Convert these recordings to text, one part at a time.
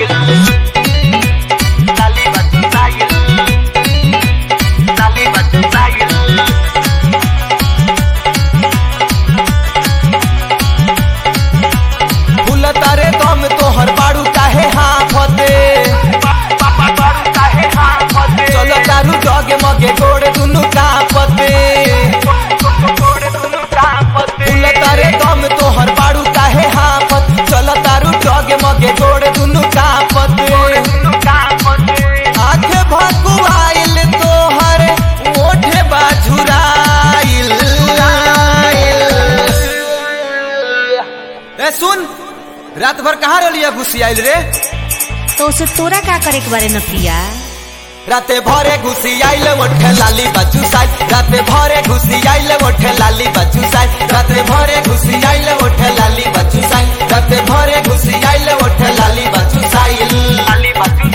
Dale batalla. Dale batalla. फूल तारे दम तोहर बाड़ू काहे हाफते चलो तारू जगे मगे गोड़े दुनु कापते फूल तारे दम तोहर बाड़ू काहे हाफत चलो तारू जगे मगे गोड़े दुनु कापते आंखे भकुआइल तोहर ओठे बाझुराइल ए सुन रात भर कहाँ रलिया घुसी आइल रे तो उसे तोरा का करे के बारे नतिया राते भरे घुसी आइल ओठे लाली बच्चू साई राते भरे घुसी आइल ओठे लाली बच्चू साई राते भरे घुसी आइल ओठे लाली बच्चू साई राते भरे घुसी आइल ओठे लाली बच्चू साई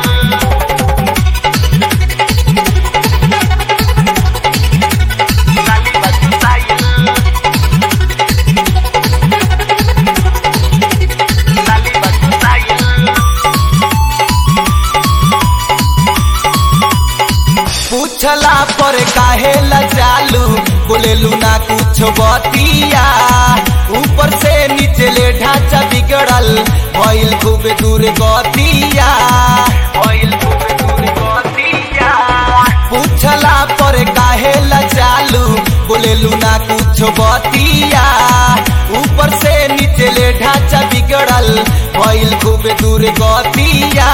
पूछला पर काहे लजालू बोलेलू ना कुछ बतिया ऊपर से नीचे ले ढांचा बिगड़ल भइल खूब दूर गतिया पूछला पर काहे लजालू बोलेलू ना कुछ बतिया ऊपर से नीचे ले ढांचा बिगड़ल भइल खूब दूर गतिया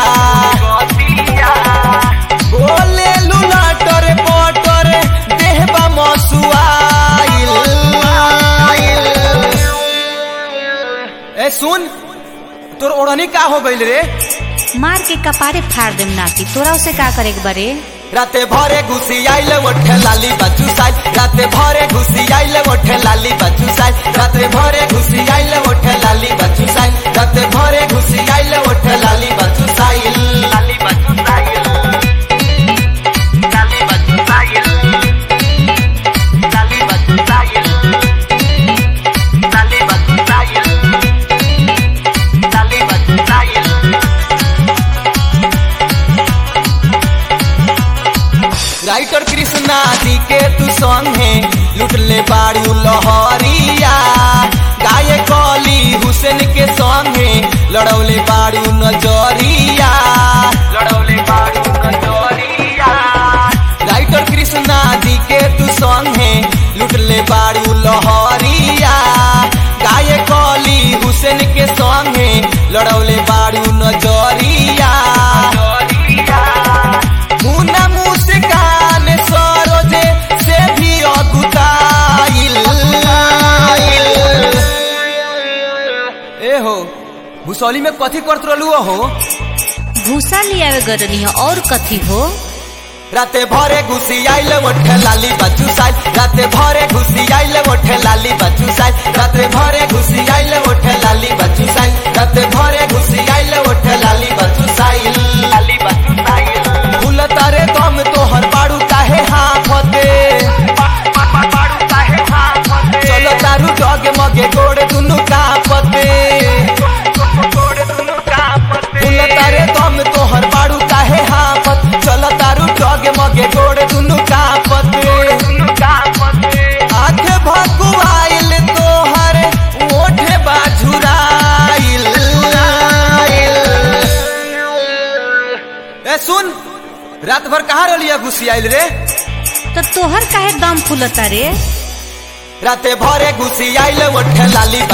बोले लुलाटर पटर देहबा मसुआइल ए सुन तोर ओढ़नी का हो गइल रे मार के कपारे फाड़ देम नाती तोरा उसे का करे के बारे राते भरे घुसी आइल ओठे लाली बच्चू साई राते भरे घुसी आइल ओठे लाली बच्चू साई राते भरे घुसी आइल ओठे लाली बच्चू साई राते भरे घुसी आइल ओठे लाली बच्चू साई राइटर कृष्णा जी के तू संगे लुट ले बाड़ू लहरिया गाय कली हुसैन के संगे लड़ौले बाड़ू नजरिया लड़ौले बाड़ू नजरिया राइटर कृष्णा जी के तू संगे लुट ले बाड़ू लहरिया गाय कली हुसैन के संगे लड़ौले बाड़ू नजरिया मुना मुस्कान सरोजे से भी अगुताइल ए हो भूसौली में कथी करत रहलू हो भूसा लियावे गरनी है और कथी हो राते भरे घुसी आइल ओठे लाली बच्चू साई राते भरे घुसी आइल ओठे लाली बच्चू साई राते भरे घुसी आइल ओठे लाली बच्चू साई राते भरे घुसी आइल ओठे लाली बच्चू साई फूल तारे दम तोहर बाड़ू काहे हाफते चलो तारू डगे मगे गोड़े दुनु कापते फूल तारे दम तोहर बाड़ू काहे हाफत चलो तारू डगे मगे गोड़े दुनु कापते आंखे भकुआइल तोहर ओठे बाझुराइल ए सुन रात भर कहाँ रलिया घुसी आइल रे तो तोहर काहे दम फूलता रे राते भरे घुसी आइल ओठे लाली